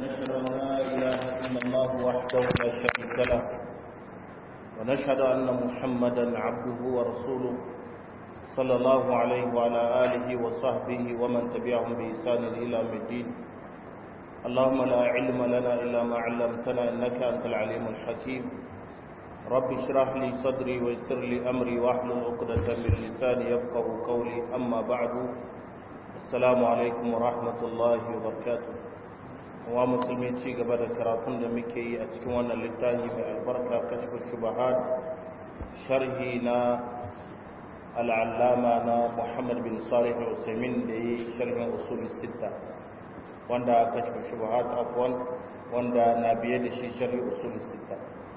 ونشهد أن لا إله إلا الله وحده لا شريك له ونشهد أن محمدا عبده ورسوله صلى الله عليه وعلى آله وصحبه ومن تبعهم بإحسان إلى يوم الدين اللهم لا علم لنا إلا ما علمتنا إنك أنت العليم الحكيم رب اشرح لي صدري ويسر لي أمري واحلل عقدة من لساني يفقه قولي أما بعد السلام عليكم ورحمة الله وبركاته wa musulmi ci gaba da karatun da muke yi a cikin wannan littafi mai albarka kashfu shubahat sharhi na al'allama na muhammad bin salih usaimin da yi sharhin usul sita wanda kashfu shubahat afwan wanda na biye da shi sharhi usul sita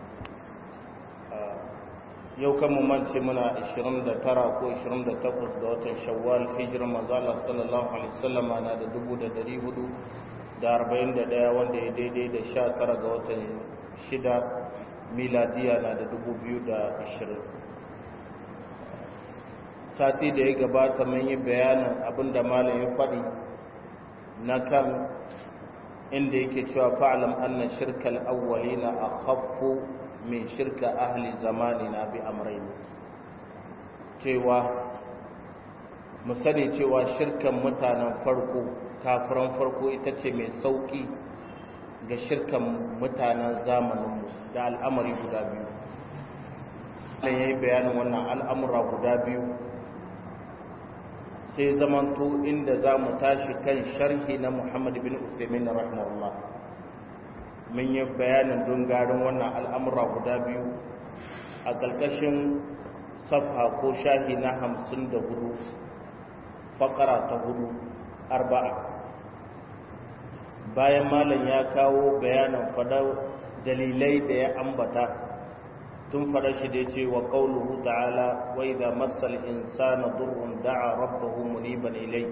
yau kan mu mance muna 29 ko 28 ga watan shawwal hijirar manzo Allah sallallahu alaihi wasallam na da 1400 da arba'in da ɗaya wanda ya daidai da sha tara ga watan shida miladiya na da dubu biyu da ashirin sati da ya gabata mun yi bayanin abin da malam ya faɗi na kan inda yake cewa fa'alam anna shirkal awwalina akhaffu min shirka ahli zamanina bi amrayn cewa mu sani cewa shirkan mutanen farko kafiran farko ita ce mai sauƙi ga shirkan mutanen zamaninmu da al'amari guda biyu Allah ya yi bayanin wannan al'amura guda biyu sai zamanto inda za mu tashi kan sharhi na Muhammad bin Usaimin rahimahullah mun yi bayanin dungarin wannan al'amura guda biyu a ƙarƙashin safha ko shahi na hamsin da hudu fakara ta hudu arba'a bayan malam ya kawo bayanin fadar dalilai da ya ambata tun fadar shi da ya ce wa ƙauluhu ta'ala wa idza massal insana durrun da'a rabbahu muniban ilai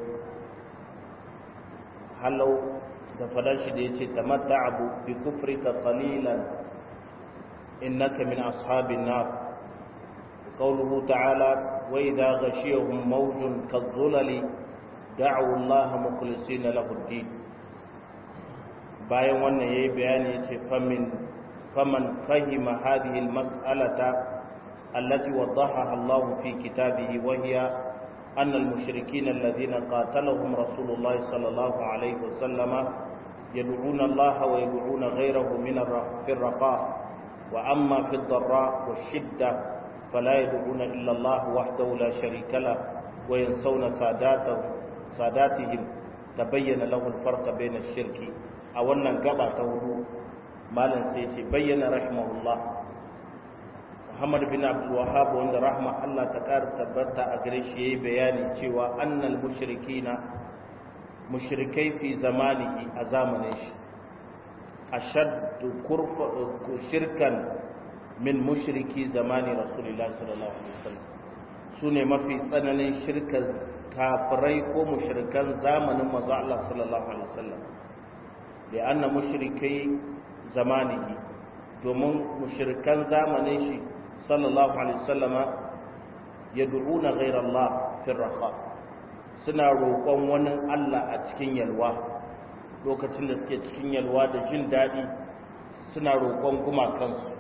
halau da fadar shi da ya ce tamatta'u bi kufrika qalilan innaka min ashabin nar قوله تعالى وإذا غشيهم موج كالظلل دعوا الله مخلصين له الدين bayan wannan yayi bayani yace famin faman fahima hadhihi almas'alata allati wadahaha Allah fi kitabihi wa hiya anna almushrikeen alladhina qatalahum rasulullah sallallahu alayhi wa sallama yad'una Allah wa yad'una ghayrahu min ar-raqa wa amma fi ad-dharra wash-shiddah فلا يدعون إلا الله وحده لا شريك له وينسون ساداته ساداتهم تبين له الفرق بين الشرك أولا قبع تهدو مالا سيتي بين رحمه الله محمد بن عبد الوهاب وعند رحمة الله تكار تبتا أغريشي بياني تيوى أن المشركين مشركي في زمانه أزامنش أشد شركا min mushriki zamani rasulullah sallallahu alaihi wasallam su ne mafi tsananin shirka kafirai ko mushrikan zamanin manzo Allah sallallahu alaihi wasallam da anna mushrikai zamanihi domin mushrikan zamanin shi sallallahu alaihi wasallama yad'una ghayra Allah fi raha suna roƙon wani Allah a cikin yalwa lokacin da suke cikin yalwa da jin daɗi suna roƙon gumakansu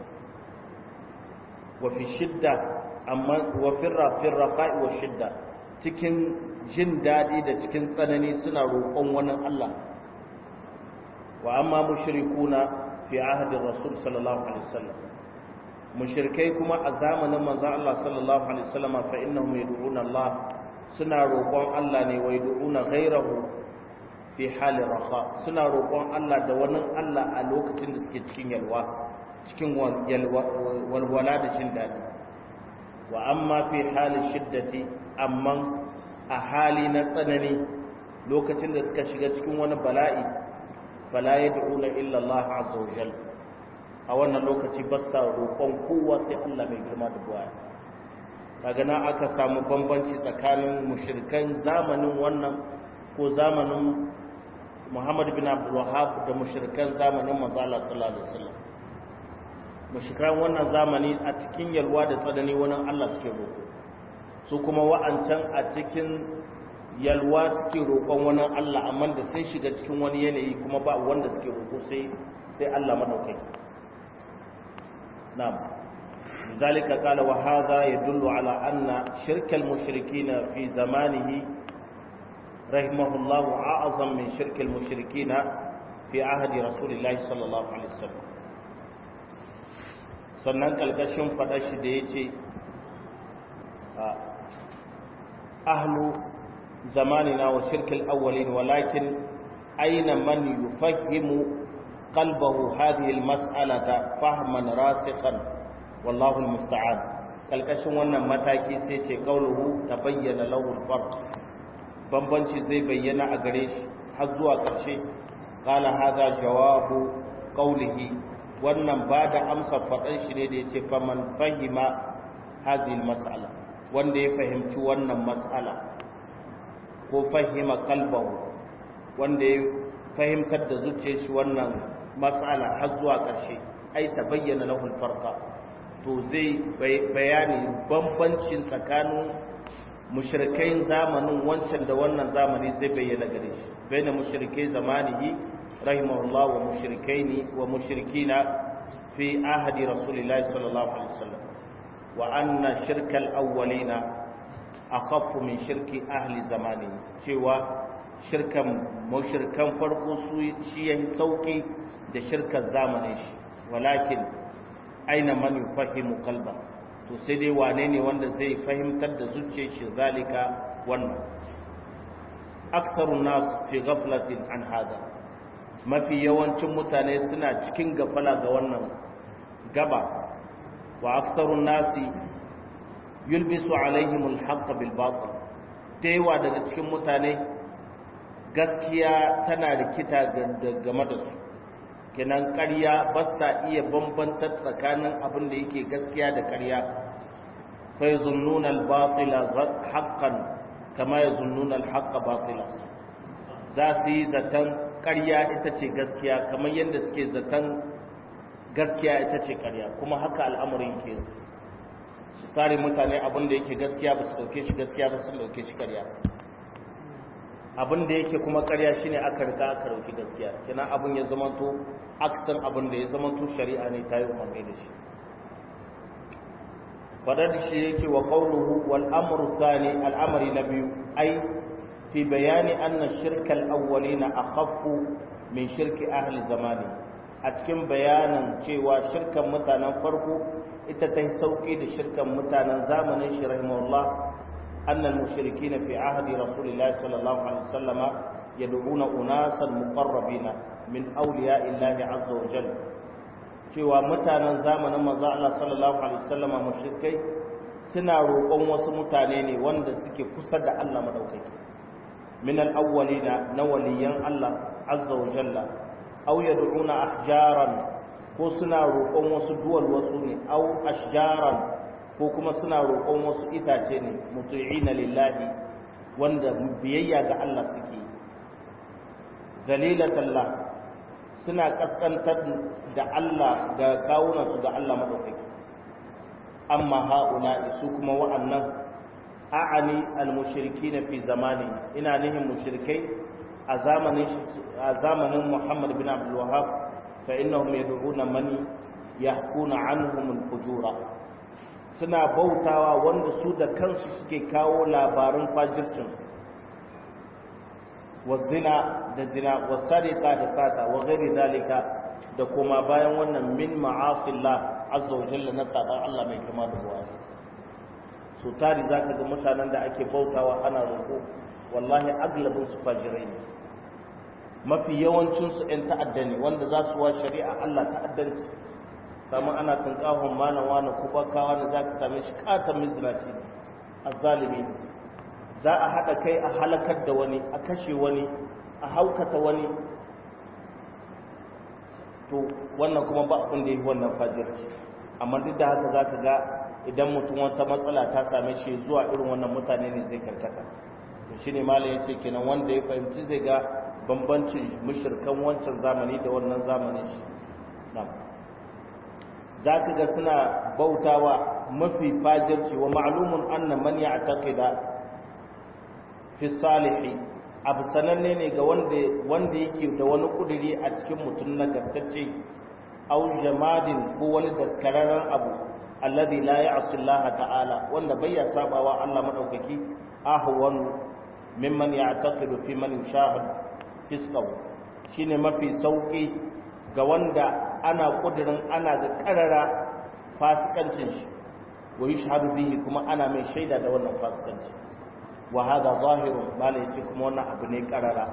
wafi shidda amma wafin rafin rafa'i wa shidda cikin jin daɗi da cikin tsanani suna roƙon wani Allah wa amma mushrikuna fi ahadin rasul sallallahu alaihi wasallam mushrikai kuma a zamanin manzon Allah sallallahu alaihi wasallam fa innahum yad'una Allah suna roƙon Allah ne wa yad'una ghayrahu fi halin raha suna roƙon Allah da wani Allah a lokacin da suke cikin yalwa cikin walwala da jin daɗi wa amma fi halin shiddati amma a hali na tsanani lokacin da suka shiga cikin wani bala'i fala ya da'una illa Allah azza wa jal a wannan lokaci ba sa roƙon kowa sai Allah mai girma da buwaya kaga na aka samu bambanci tsakanin mushrikan zamanin wannan ko zamanin Muhammad bin Abdul Wahhab da mushrikan zamanin manzo Allah sallallahu alaihi wasallam mushrikan wannan zamani a cikin yalwa da tsanani wani Allah suke roƙo su kuma wa'ancan a cikin yalwa suke roƙon wani Allah amma da sai shiga cikin wani yanayi kuma ba wanda suke roƙo sai sai Allah madaukai na'am لذلك قال وهذا يدل على أن شرك المشركين في زمانه رحمه الله أعظم من شرك المشركين في عهد رسول الله صلى الله عليه وسلم sannan kalkashin faɗa shi da ya ce ahlu zamanina wa shirkil awwalin walakin aina man yufahhimu qalbahu hadhihi almas'alata fahman rasikhan wallahu almusta'an kalkashin wannan mataki sai ce qauluhu tabayyana lahu alfarq bambanci zai bayyana a gare shi har zuwa ƙarshe qala hadha jawabu qawlihi wannan ba da amsa faɗan shi ne da yace faman fahima hadhihi almas'ala wanda ya fahimci wannan mas'ala ko fahima qalbahu wanda ya fahimtar da zuciyar shi wannan mas'ala har zuwa ƙarshe ai tabayyana lahu alfarqa to zai bayani bambancin tsakanin mushrikai zamanin wancan da wannan zamani zai bayyana gare shi baina mushrikai zamanihi rahimahullah wa mushrikaini wa mushrikina fi ahadi rasulillahi sallallahu alaihi wasallam wa anna shirkal awwalina akhaffu min shirki ahli zamani cewa shirkan mushrikan farko su shi yayi sauki da shirkan zamanin shi walakin aina man yufahimu qalba to sai dai wane ne wanda zai fahimtar da zuciyar shi zalika wannan aktharun nas fi ghaflatin an hada mafi yawancin mutane suna cikin gafala ga wannan gaba wa aktharun nasi yulbisu alaihim alhaq bil batil taiwa daga cikin mutane gaskiya tana rikita game da su kenan ƙarya ba sa iya bambantar tsakanin abin da yake gaskiya da ƙarya fa yazunnuna al-batila haqqan kama yazunnuna al-haqqa batila za su yi zaton ƙarya ita ce gaskiya kamar yadda suke zaton gaskiya ita ce ƙarya kuma haka al'amarin ke su tare mutane abin da yake gaskiya ba su ɗauke shi gaskiya ba su ɗauke shi ƙarya abin da yake kuma ƙarya shine aka riga aka dauki gaskiya kina abin ya zamanto aksan abin da ya zamanto shari'a ne ta yi umarni da shi fadar da shi yake wa qawluhu wal amru thani al amri na biyu ai fi bayani anna shirkal awwalina akhaffu min shirki ahli zamani a cikin bayanin cewa shirkan mutanen farko ita ta sauki da shirkan mutanen zamanin shi rahimahullah أن المشركين في عهد رسول الله صلى الله عليه وسلم يدعون أناسا مقربين من أولياء الله عز وجل cewa mutanen zamanin manzo Allah sallallahu alaihi wasallama mushrikai suna roƙon wasu mutane ne wanda suke kusa da Allah madaukaki min al-awwalina na waliyan Allah azza wa jalla aw yad'una ahjaran ko suna roƙon wasu duwal wasu ne aw ashjaran ko kuma suna roƙon wasu itace ne mutu'ina lillahi wanda biyayya ga Allah suke zalilatallah suna kaskantar da Allah ga kawunan su ga Allah madaukaki amma haula su kuma wa'annan a'ani al-mushrikina fi zamani ina nihin mushrikai a zamanin a zamanin Muhammad bin Abdul Wahhab fa innahum yad'una man yahkuna anhum al-fujura suna bautawa wanda su da kansu suke kawo labarin fajircin wa zina da zina wa sarika da sata wa ghairi zalika da kuma bayan wannan min ma'asillah azza wa jalla na sadan Allah mai girma da buwa so tari zaka ga mutanen da ake bautawa ana roƙo wallahi aglabin su fajirai ne mafi yawancin su ƴan ta'adda ne wanda za su wa shari'a Allah ta'addanci samu ana tunkahon malam wani kubakawa da za ka same shi katon mizraci a zalimi za a haɗa kai a halakar da wani a kashe wani a haukata wani to wannan kuma ba abin da ya yi wannan fajirci amma duk da haka za ka ga idan mutum wata matsala ta same shi zuwa irin wannan mutane ne zai karkata to shine malam ya ce kenan wanda ya fahimci zai ga bambancin mushirkan wancan zamani da wannan zamanin shi na'am za ka ga suna bautawa mafi fajirci wa ma'lumun anna man ya'taqida fi salihi abu sananne ne ga wanda wanda yake da wani kuduri a cikin mutum nagartacce aw jamadin ko wani daskararren abu alladhi la ya'si Allah ta'ala wanda bai ya sabawa Allah madaukaki ahwan mimman ya'taqidu fi man yushahid fisqahu shine mafi sauki ga wanda ana kudirin ana da karara fasikancin shi wa yushhadu bihi kuma ana mai shaida da wannan fasikanci wa hada zahirun bala yace kuma wannan abu ne karara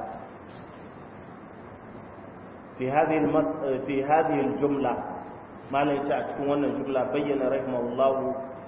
fi hadhihi fi hadhihi aljumla mala yace a cikin wannan jumla bayyana rahimahullahu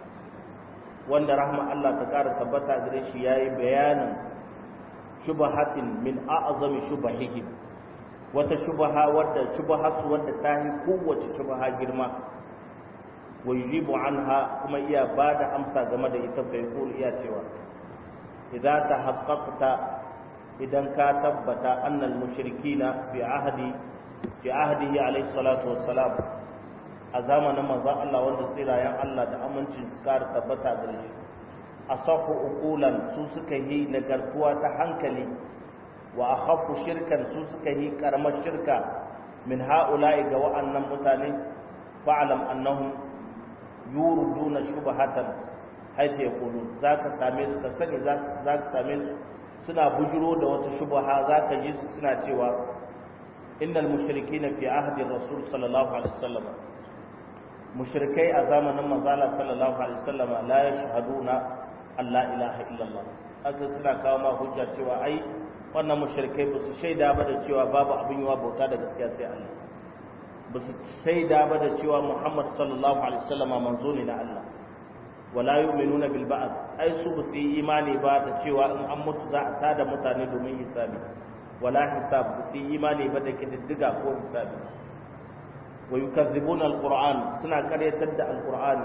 wanda rahma Allah ta kara tabbata gare shi yayi bayanin shubahatin min a'zami shubahihim wata shubaha wadda shubahatu wadda ta yi kowace shubaha girma wa yujibu anha kuma iya bada amsa game da ita fa yaqul iya cewa idza tahaqqaqta idan ka tabbata annal mushrikina fi ahdi fi ahdihi alayhi salatu wassalam a zamanin manzon Allah wanda tsirayen Allah da amincin su kara tabbata gare shi asafu uqulan su suka yi nagartuwa ta hankali wa akhafu shirkan su suka yi karamar shirka min ha'ula'i ga wa'annan mutane fa'alam annahum yuriduna shubhatan haythu yaqulu zaka same su ka sani zaka same su suna bujiro da wata shubha zaka ji su suna cewa innal mushrikina fi ahdi rasul sallallahu alaihi wasallam mushrikai a zamanin manzala sallallahu alaihi wasallam la yashhaduna an la ilaha illallah haka suna kawo ma hujja cewa ai wannan mushrikai ba su shaida ba da cewa babu abin yiwa bauta da gaskiya sai Allah ba su shaida ba da cewa Muhammad sallallahu alaihi wasallam manzo ne na Allah wala yu'minuna bil ba'd ai su ba su yi imani ba da cewa in an mutu za a tada mutane domin hisabi wala hisab ba su yi imani ba da kididdiga ko hisabi wa yukazzibuna alquran suna karyatar da alqur'ani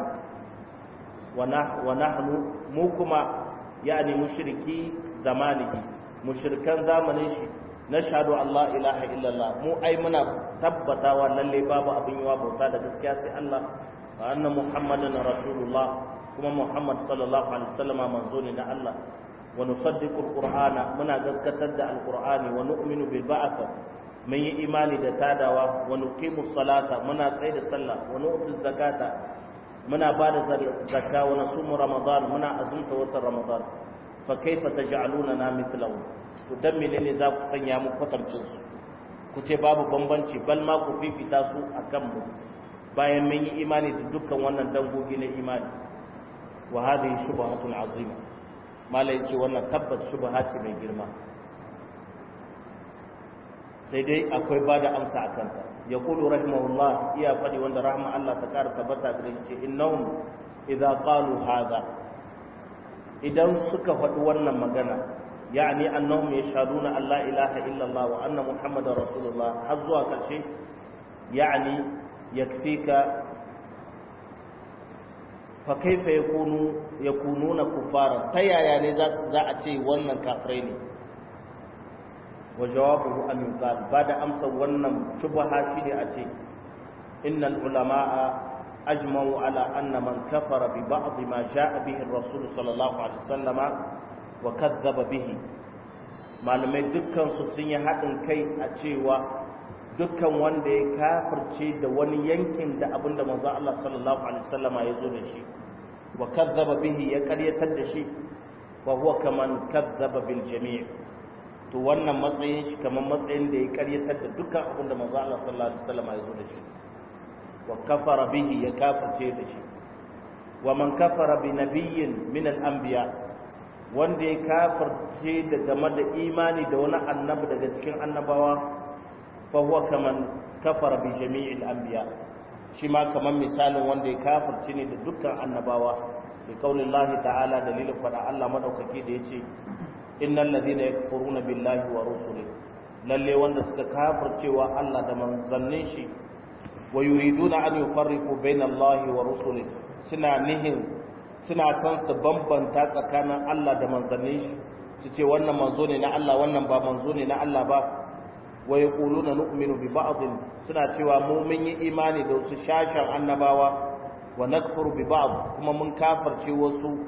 wa nahnu mu kuma yani mushriki zamanihi mushrikan zamanin shi nashhadu Allah ilaha illallah mu ai muna tabbatawa lalle babu abin yawa bauta da gaskiya sai Allah wa anna muhammadan rasulullah kuma muhammad sallallahu alaihi wasallam manzo ne na Allah wa nusaddiqu alqur'ana muna gaskatar da alqur'ani wa nu'minu bil ba'th mun yi imani da tadawa wa nuqimu salata muna tsaye da sallah wa nu'tu zakata muna ba da zakka wa nasumu ramadan muna azumta watan ramadan fa kaifa taj'aluna na mithlahu to dan menene za ku sanya mu kwatancin su ku ce babu bambanci bal ma ku fifita su akan mu bayan mun yi imani da dukkan wannan dangogi na imani wa hadhihi shubhatun azima mala yace wannan tabbat shubha ce mai girma sai dai akwai bada amsa akan ta yaqulu rahimahullah iya fadi wanda rahma Allah ta kara tabbata gare shi innahum idza qalu hadha idan suka faɗi wannan magana يعني أنهم يشهدون أن لا إله إلا الله وأن محمد رسول الله حظوا كالشيء يعني يكفيك فكيف يكون يكونون كفارا تيا يعني ذا أتي ونن كافرين وجوابه أن يقال بعد أمس ونن شبهة شيء أتي إن العلماء أجمعوا على أن من كفر ببعض ما جاء به الرسول صلى الله عليه وسلم wa kazzaba bihi malamai dukkan su sun yi haɗin kai a cewa dukkan wanda ya kafirce da wani yankin da abinda manzon Allah sallallahu alaihi wasallam ya zo da shi wa kazzaba bihi ya karyatar da shi wa huwa kaman kazzaba bil jami' to wannan matsayin shi kaman matsayin da ya karyatar da dukkan abinda manzon Allah sallallahu alaihi wasallam ya zo da shi wa kafara bihi ya kafirce da shi wa man kafara bi nabiyyin min al anbiya' wanda ya kafirce da game da imani da wani annabi daga cikin annabawa fa huwa kaman kafara bi jami'il anbiya shi ma kaman misalin wanda ya kafirce ne da dukkan annabawa bi qaulillahi ta'ala dalilin fada Allah madaukaki da yace innal ladhina yakfuruna billahi wa rusulihi lalle wanda suka kafircewa Allah da manzannin shi wa yuriduna an yufarriqu baina Allahi wa rusulihi suna nihin suna kan su bambanta tsakanin Allah da manzannin shi su ce wannan manzo ne na Allah wannan ba manzo ne na Allah ba wa yaquluna nu'minu bi ba'd suna cewa mu mun yi imani da wasu shashan annabawa wa nakfuru bi ba'd kuma mun kafirce wasu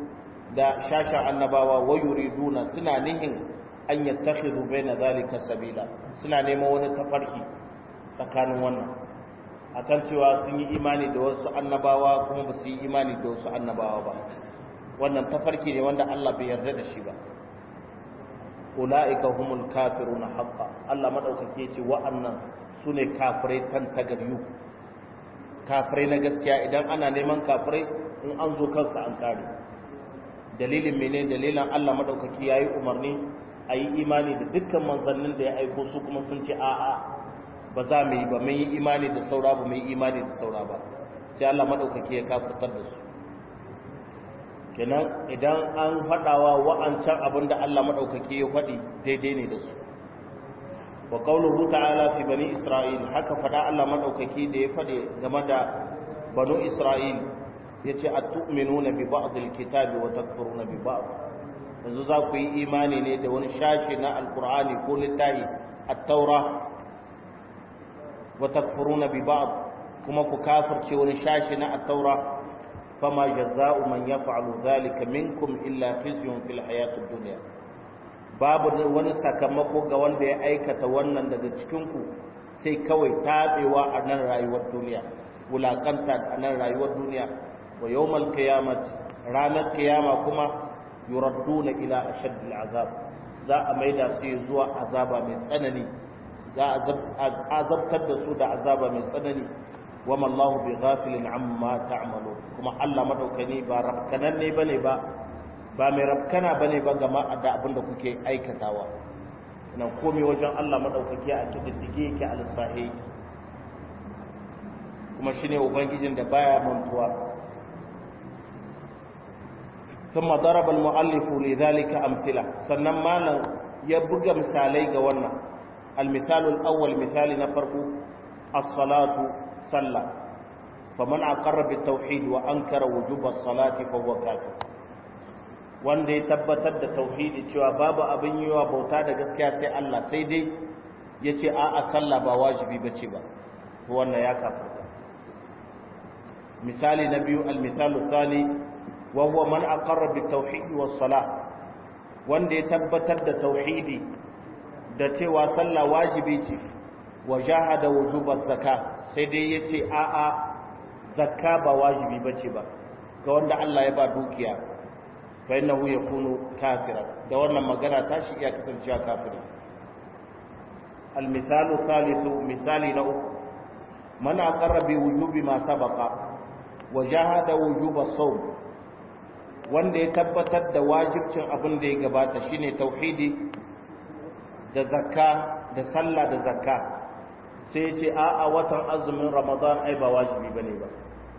da shasha annabawa wa yuriduna suna nihin an yattakhidhu baina zalika sabila suna neman wani tafarki tsakanin wannan akan cewa sun yi imani da wasu annabawa kuma ba su yi imani da wasu annabawa ba wannan tafarki ne wanda Allah bai yarda da shi ba ulaika humul kafiruna haqqan Allah madaukake ce wa'annan sune kafirai tan tagaryu kafirai na gaskiya idan ana neman kafirai in an zo kansa an kare dalilin mene dalilin Allah madaukaki yayi umarni a yi imani da dukkan manzannin da ya aiko su kuma sun ce a'a ba za mu yi ba mun yi imani da saura ba mun yi imani da saura ba sai Allah madaukaki ya kafirtar da su kenan idan an faɗawa wa'ancan abin da Allah madaukaki ya faɗi daidai ne da su wa qawluhu ta'ala fi bani isra'il haka faɗa Allah madaukaki da ya faɗi game da banu isra'il yace atu'minuna bi ba'd al-kitabi wa takfuruna bi ba'd yanzu za ku yi imani ne da wani shashi na alkur'ani ko littafi at-taura wa takfuruna bi ba'd kuma ku kafirce wani shashi na at-taura fama jazaa'u man yaf'alu dhalika minkum illa khizyun fil hayatid dunya babu wani sakamako ga wanda ya aikata wannan daga cikin ku sai kawai tabewa a nan rayuwar duniya wulakanta a nan rayuwar duniya wa yawmal qiyamati ranar kiyama kuma yuradduna ila ashaddil azab za a maida su zuwa azaba mai tsanani za a azabtar da su da azaba mai tsanani wama Allahu bi ghafilin amma ta'malu kuma Allah madaukani ba rafkanan ne bane ba ba mai rafkana bane ba game da abin da kuke aikatawa nan komai wajen Allah madaukaki a kididdige yake alsahi kuma shine ubangijin da baya mantuwa ثم ضرب المؤلف لذلك أمثلة sannan malam ya buga misalai ga wannan المثال الأول مثال نفرق الصلاة صلى فمن أقر بالتوحيد وأنكر وجوب الصلاة فهو كافر wanda ya tabbatar da tauhidi cewa babu abin yi wa bauta da gaskiya sai Allah sai dai ya ce a'a sallah ba wajibi ba ce ba wannan ya kafarta misali na biyu al-misalu thani وهو من أقر بالتوحيد والصلاة wanda ya tabbatar da tauhidi da cewa sallah wajibi ce wa jahada wujubar zakka sai dai yace a a zakka ba wajibi bace ba ga wanda Allah ya ba dukiya fa innahu yakunu kafira da wannan magana tashi iya kasancewa kafiri al misalu thalithu misali na uku man aqarra bi wujubi ma sabaqa wa jahada wujuba sawm wanda ya tabbatar da wajibcin abin da ya gabata shine tauhidi da zakka da sallah da zakka sai ya ce a'a watan azumin ramadan ai ba wajibi bane ba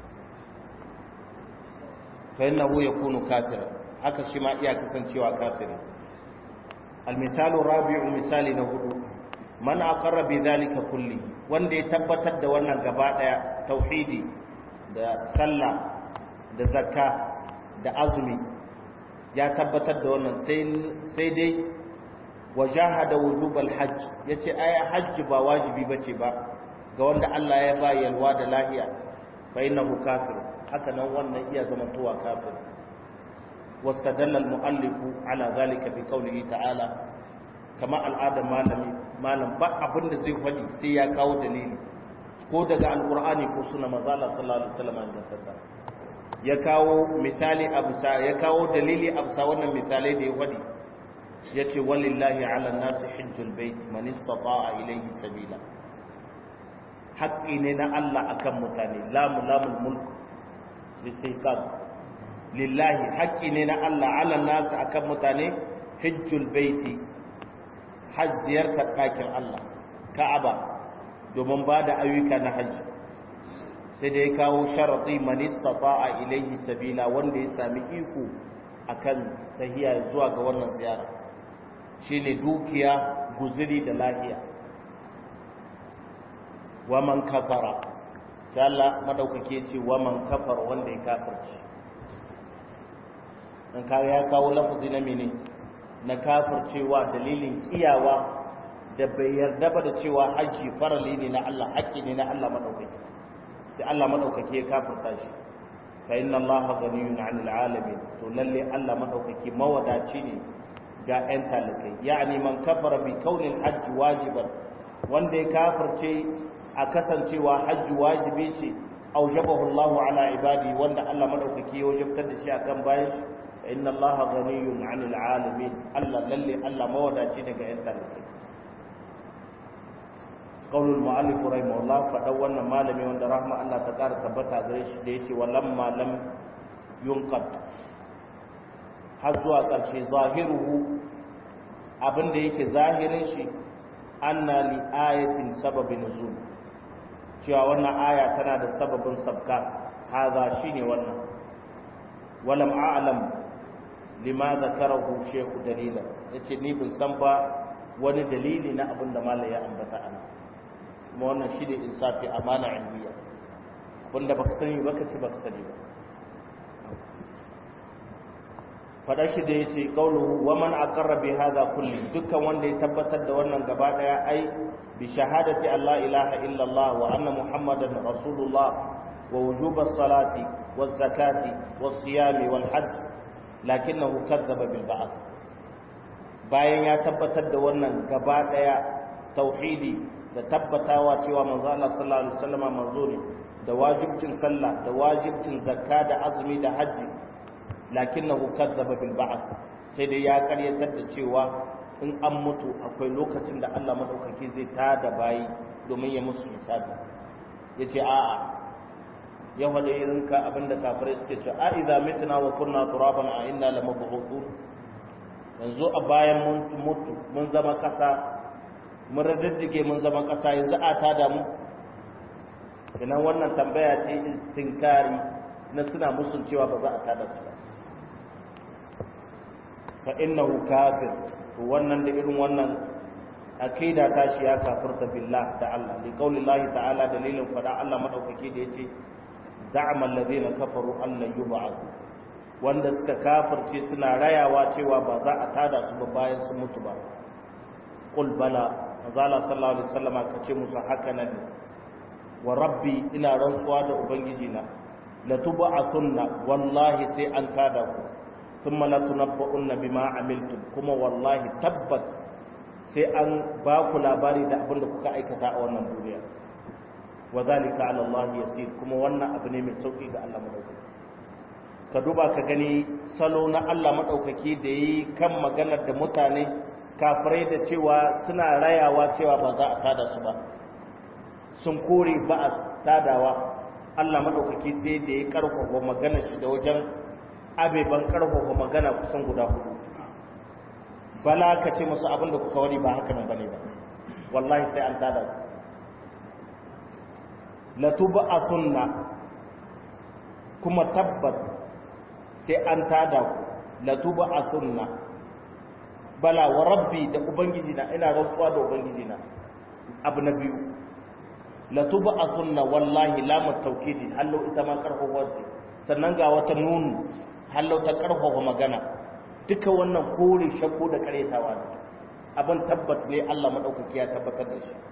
fa innahu yakunu kafira haka shi ma iya kasancewa kafiri almisalu rabi'u misali na hudu man aqarra bi dhalika kulli wanda ya tabbatar da wannan gaba daya tauhidi da sallah da zakka da azumi ya tabbatar da wannan sai dai wajahada wujubal hajj yace aya hajji ba wajibi bace ba ga wanda Allah ya ba yalwa da lahiya fa innahu kafir haka nan wannan iya zamantowa kafir واستدل المؤلف على ذلك بقوله تعالى كما العادة malami malam ba abin da zai faɗi sai ya kawo dalili ko daga alqur'ani ko sunna manzo Allah sallallahu alaihi wasallam da ya kawo misali abusa ya kawo dalili abusa wannan misalai da ya faɗi yace walillahi ala nasi hajjul bait man istata'a ilayhi sabila haƙƙi ne na Allah akan mutane lamu lamul mulk listiqam lillahi haƙƙi ne na Allah ala nasu akan mutane hajjul baiti hajjiyar ɗakin Allah ka'aba domin ba da ayyuka na hajji sai da ya kawo sharaɗi manista a ilaihi sabila wanda ya sami iko akan tahiya zuwa ga wannan ziyara shine dukiya guzuri da lahiya wa man kafara sai Allah madaukake ce wa man kafara wanda ya kafirci dan kawo ya kawo lafazi na mene na kafircewa dalilin iyawa da bai yarda ba da cewa haji farali ne na Allah haƙƙi ne na Allah madaukaki sai Allah madaukaki ya kafirta shi fa inna Allah ghaniyun 'anil 'alamin to lalle Allah madaukaki mawadaci ne ga 'yan talikai yani man kafara bi kaunil hajj wajiban wanda ya kafirce a kasancewa hajji wajibi ce aujabahu Allahu ala ibadi wanda Allah madaukaki ya wajabtar da shi akan bayan shi inna Allaha ghaniyun 'anil 'alamin Allah lalle Allah mawadaci daga 'yan talikai qaulul mu'allif rahimahullah fadan wannan malami wanda rahma Allah ta kara tabbata gare shi da yace walamma lam yunqad har zuwa ƙarshe zahiruhu abinda yake zahirin shi anna li ayatin sababin nuzul cewa wannan aya tana da sababin sabka haza shine wannan walam a'lam lima zakarahu shaykhu dalila yace ni bin san ba wani dalili na abin da malai ya ambata ana kuma wannan shine insafi amana ilmiya abinda baka sani baka ci baka sani ba fada shi da yace qauluhu wa man aqarra bi hadha kulli dukkan wanda ya tabbatar da wannan gaba daya ai bi shahadati alla ilaha illa allah wa anna muhammadan rasulullah wa wujub as-salati waz-zakati was-siyami wal-hajj lakinnahu kadzdzaba bil ba'th bayan ya tabbatar da wannan gaba daya tauhidi da tabbatawa cewa manzo Allah sallallahu alaihi wasallam manzo ne da wajibcin sallah da wajibcin zakka da azumi da haji lakinnahu kadzdzaba bil ba'th sai dai ya karyatar da cewa in an mutu akwai lokacin da Allah madaukaki zai tada bayi domin ya musu hisabi yace a'a ya wada irin ka abinda kafirai suke cewa a idza mitna wa kunna turaban a inna lamab'uthun yanzu a bayan mun mutu mun zama kasa mun raddige mun zama kasa yanzu a tada mu ina wannan tambaya ce istinkari na suna musun cewa ba za a tada su ba fa innahu kafir to wannan da irin wannan akida ta shi ya kafirta billah da Allah li qaulillahi ta'ala dalilin fada Allah madaukake da yace za'ama alladhina kafaru an la yub'athu wanda suka kafirce suna rayawa cewa ba za a tada su ba bayan sun mutu ba qul bala azala sallallahu alaihi wasallam ka ce musu haka nan wa rabbi ina rantsuwa da ubangiji na la tub'athunna wallahi sai an tada ku thumma la tunabba'unna bima amiltum kuma wallahi tabbat sai an ba ku labari da abin da kuka aikata a wannan duniya wa zalika ala Allah yasir kuma wannan abu ne mai sauki ga Allah madaukaki ka duba ka gani salo na Allah madaukaki da yi kan maganar da mutane kafirai da cewa suna rayawa cewa ba za a tada su ba sun kore ba a tadawa Allah madaukaki sai da ya karfafa maganar shi da wajen abeban karfafa magana kusan guda hudu bala ka ce musu abin da kuka wani ba haka nan bane ba wallahi sai an tada su latuba a sunna kuma tabbat sai an tada ku latuba a sunna bala wa rabbi da ubangiji na ina rantsuwa da ubangiji na abu na biyu latuba a sunna wallahi lamar taukidi hallo ita ma karfafa ce sannan ga wata nunu hallo ta karfafa magana duka wannan kore shakko da karetawa ne abin tabbat ne Allah madaukaki ya tabbatar da shi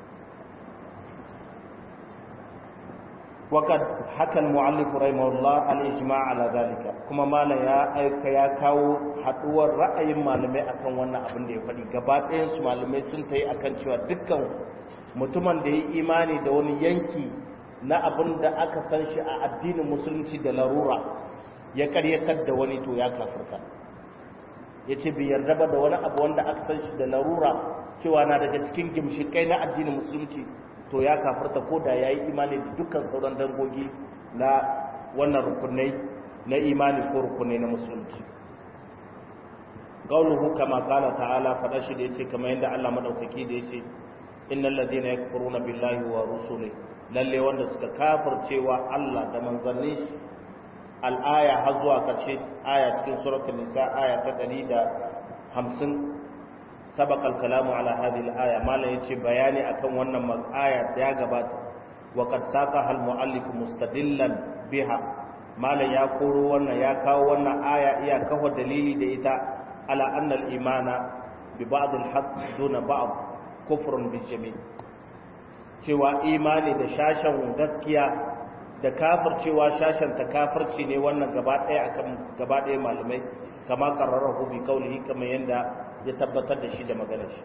وقد حكى المؤلف رحمه الله الاجماع على ذلك kuma mala ya aika ya kawo haduwar ra'ayin malamai akan wannan abin da ya faɗi gaba ɗayan su malamai sun tayi akan cewa dukkan mutumin da ya imani da wani yanki na abin da aka san shi a addinin musulunci da larura ya karyatar da wani to ya kafirta ya ce bai yarda ba da wani abu wanda aka san shi da larura cewa na daga cikin gimshikai na addinin musulunci to ya kafarta ko da ya yi imani da dukkan sauran dangogi na wannan rukunai na imani ko rukunai na musulunci qauluhu kama qala ta'ala fada shi da yace kamar yadda Allah madaukaki da yace innal ladina yakfuruna billahi wa rusulihi lalle wanda suka kafircewa Allah da manzanni al-aya har zuwa karshe aya cikin suratul nisa aya ta 150 سبق الكلام على هذه الآية ما لا يتي بياني أكون ونما آية ياغبات وقد ساقها المؤلف مستدلا بها ما لا يقول ونا يكاو ونا آية إيا كهو دليلي ديتا على أن الإيمان ببعض الحق دون بعض كفر بالجميع cewa imani da shashen gaskiya da kafircewa shashen ta kafirci ne wannan gaba ɗaya akan gaba ɗaya malamai kama qarrarahu bi qawlihi kamar yanda ya tabbatar da shi da maganar shi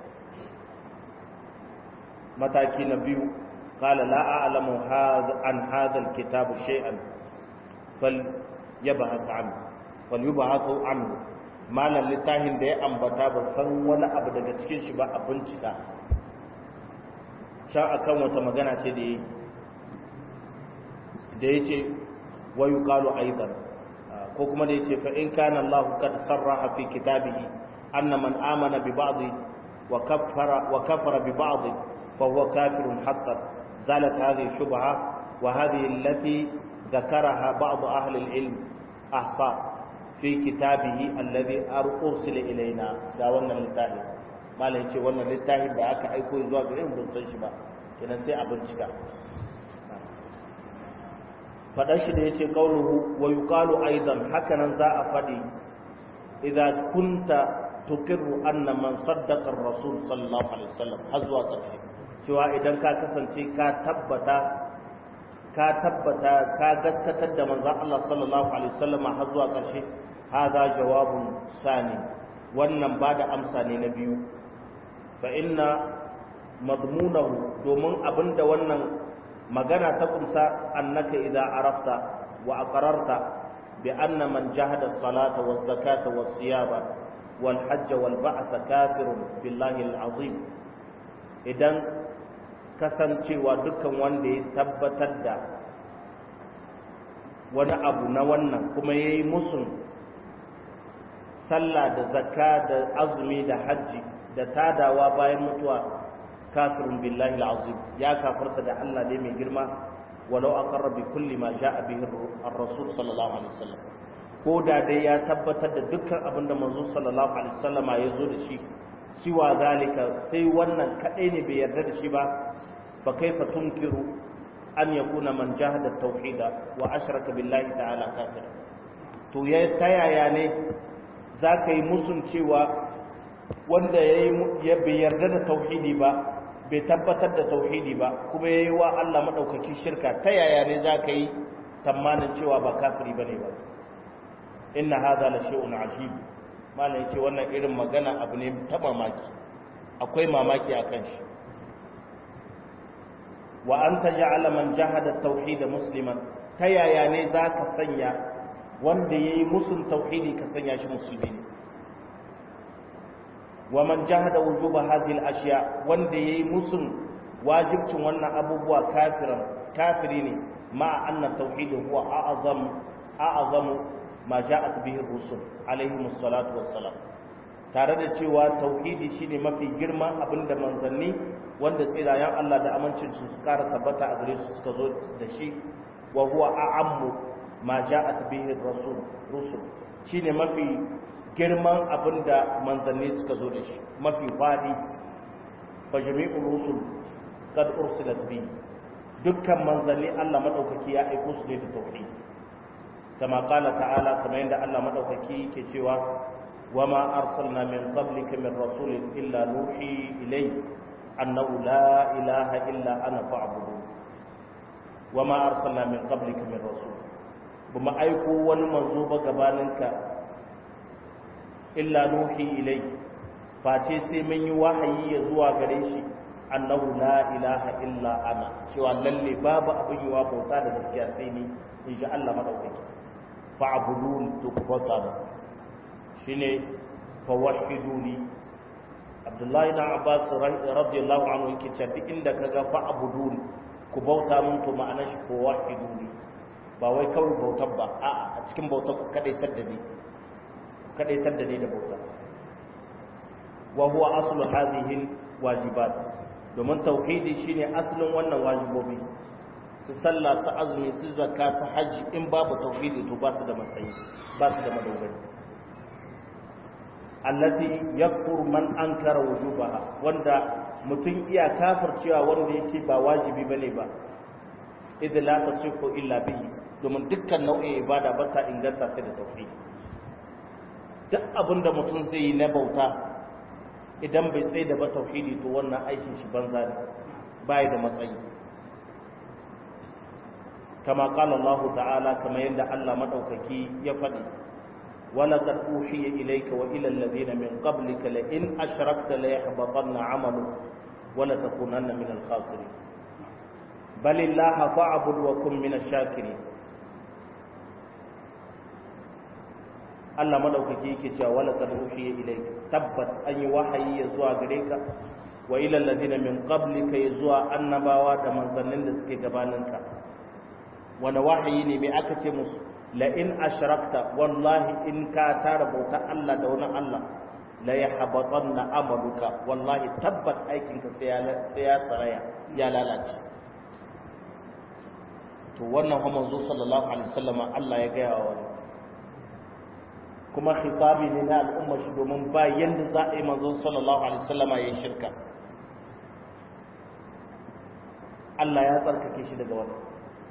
mataki na biyu qala la a'lamu an hadha alkitab shay'an fal yabhath anhu fal yubhath anhu malan littafin da ya ambata ba san wani abu daga cikin shi ba a bincika sha akan wata magana ce da yi da yace wa yuqalu aidan ko kuma da yace fa in kana Allah kad sarraha fi kitabihi anna man amana bi ba'd wa kaffara wa kafara bi ba'd fa huwa kafirun hatta zalat hadhihi shubha wa hadhihi allati ذكرها بعض أهل العلم أحصى في كتابه الذي أرسل إلينا دا wannan littafi malai ce wannan littafin da aka aiko zuwa gare mu ban san shi ba kenan sai a bincika faɗa shi da ya ce ƙaunuhu wa yi ƙalu aizan hakanan za a faɗi idan kunta tukirru anna man saddaqar rasul sallallahu alaihi wasallam har zuwa ƙarshe cewa idan ka kasance ka tabbata ka tabbata ka gaskatar da manzon Allah sallallahu alaihi wasallam har zuwa ƙarshe hada jawabun sani wannan ba da amsa ne na biyu fa inna madmunahu domin abinda wannan magana ta kumsa annaka idza arafta wa aqrarta bi anna man jahada as-salata waz-zakata was-siyama wal-hajj wal-ba'th kafirun billahi al-azim idan kasancewa dukkan wanda ya tabbatar da wani abu na wannan kuma yayi musun sallah da zakka da azumi da hajji da tadawa bayan mutuwa kafirun billahi al'azim ya kafarta da Allah ne mai girma walau aqarra bi kulli ma ja'a bihi ar-rasul sallallahu alaihi wasallam ko da dai ya tabbatar da dukkan abin da manzo sallallahu alaihi wasallam ya zo da shi siwa zalika sai wannan kadai ne bai yarda da shi ba fa kaifa tunkiru an yakuna man jahada tauhida wa ashraka billahi ta'ala kafir to ya tayaya ne zaka yi musun cewa wanda ya bai yarda da tauhidi ba bai tabbatar da tauhidi ba kuma yayi wa Allah madaukaki shirka ta yaya ne zaka yi tamanin cewa ba kafiri bane ba inna hadha la shay'un ajib malam yace wannan irin magana abu ne ta mamaki akwai mamaki akan shi wa anta ja'ala man jahada tauhid musliman ta yaya ne zaka sanya wanda yayi musun tauhidi ka sanya shi musulmi ne wa man jahada wujuba hadhihi al-ashya wanda yayi musun wajibcin wannan abubuwa kafiran kafiri ne ma anna tauhid huwa a'zam a'zam ma ja'at bihi ar-rusul alayhi salatu wassalam tare da cewa tauhidi shine mafi girman abinda manzanni wanda tsirayen Allah da amincin su su kara tabbata a gare su suka zo da shi wa huwa a'ammu ma ja'at bihi ar-rusul rusul shine mafi girman abin da manzanni suka zo da shi mafi faɗi fa jami'ul rusul qad ursilat bi dukkan manzanni Allah madaukaki ya aiko su ne da tauhid kama qala ta'ala kamar yadda Allah madaukaki yake cewa wama arsalna min qablika min rasulin illa nuhi ilayhi annahu la ilaha illa ana fa'budu wama arsalna min qablika min rasul buma aiko wani manzo ba gabaninka illa nuhi ilai face sai mun yi wahayi ya zuwa gare shi annahu la ilaha illa ana cewa lalle babu abin yiwa bauta da gaskiya sai ni in ji Allah madaukaki fa abudun to ku bauta mu shine fa wahiduni Abdullahi na Abbas radiyallahu anhu yake cewa duk inda kaga fa abudun ku bauta mun to ma'anar shi fa wahiduni ba wai kawai bautar ba a'a a cikin bautar ku kadaitar da ni kadaitar da ni da bauta wa huwa aslu hadhihi wajibat domin tauhidi shine aslin wannan wajibobi su sallah su azumi su zakka su haji in babu tauhidi to ba su da matsayi ba su da madogari allati yakfur man ankara wujubaha wanda mutum iya kafircewa wanda yake ba wajibi bane ba idza la tasifu illa bihi domin dukkan nau'in ibada ba ta inganta sai da tauhidi duk abin da mutum zai yi na bauta idan bai tsaye da ba tauhidi to wannan aikin shi banza ne bai da matsayi kama qala Allah ta'ala kama yanda Allah madaukaki ya faɗi wala qad uhiya ilayka wa ila alladhina min qablika la in ashrakta la yahbatanna 'amaluka wa la takunanna min al-khasirin bal illaha fa'bud wa kun min ash-shakirin Allah madaukaki yake cewa wala qad uhiya ilayka tabbat an yi wahayi ya zuwa gare ka wa ila alladhina min qablika ya zuwa annabawa da manzannin da suke gabaninka wani wahayi ne mai aka ce musu la in ashrakta wallahi in ka tara bauta Allah da wani Allah la yahbatanna amaluka wallahi tabbat aikinka sai ya sai ya tsaraya ya lalace to wannan kuma manzo sallallahu alaihi wasallam Allah ya gaya wa wani kuma khitabi ne na al'umma shi domin ba yanda za a yi manzo sallallahu alaihi wasallam ya yi shirka Allah ya tsarkake shi daga wannan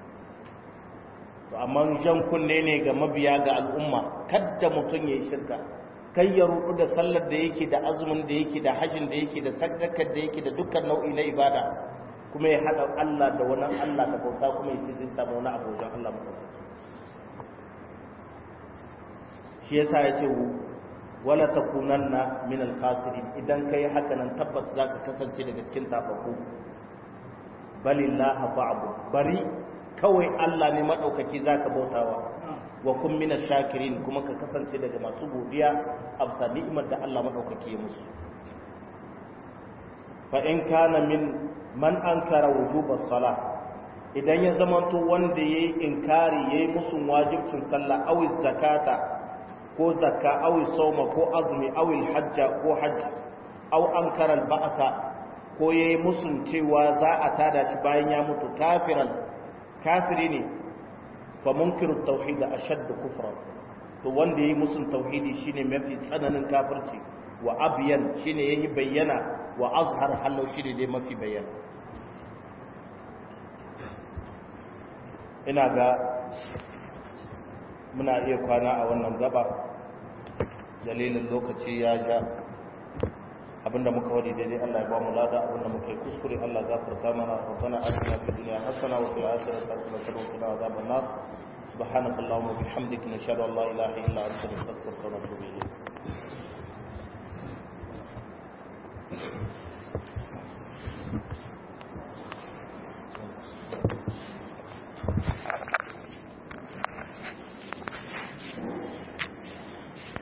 to amma jan kunne ne ga mabiya ga al'umma kadda mutum ya yi shirka kai ya rudu da sallar da yake da azumin da yake da hajjin da yake da sadakar da yake da dukkan nau'i na ibada kuma ya haɗa Allah da wani Allah da bauta kuma ya ce zai samu wani abu wajen Allah mutum shi yasa ya ce wala takunanna min al-khasirin idan kai haka nan tabbas zaka kasance daga cikin tafafu balillaha fa'bu bari kawai Allah ne madaukaki zaka bautawa wa kun min shakirin kuma ka kasance daga masu godiya a bisa ni'imar da Allah madaukaki ya musu fa in kana min man ankara wujuba salah idan ya zamanto wanda yayi inkari yayi musu wajibcin sallah aw zakata ko zakka aw sawma ko azumi aw hajja ko hajji aw ankara al-ba'sa ko yayi musun cewa za a tada shi bayan ya mutu kafiran kafiri ne fa munkiru tauhid ashadd kufran to wanda yayi musun tauhidi shine mafi tsananin kafirci wa abyan shine yayi bayyana wa azhar halau shine dai mafi bayyana ina ga muna iya kwana a wannan gaba dalilin lokaci ya ja abinda muka wadi daidai Allah ya ba mu lada abinda muka yi kuskure Allah gafarta mana rabbana atina fid dunya hasana wa fil akhirati hasanatan wa qina adhaban nar subhanakallahumma wa bihamdika nashhadu an la ilaha illa anta nastaghfiruka wa natubu ilayk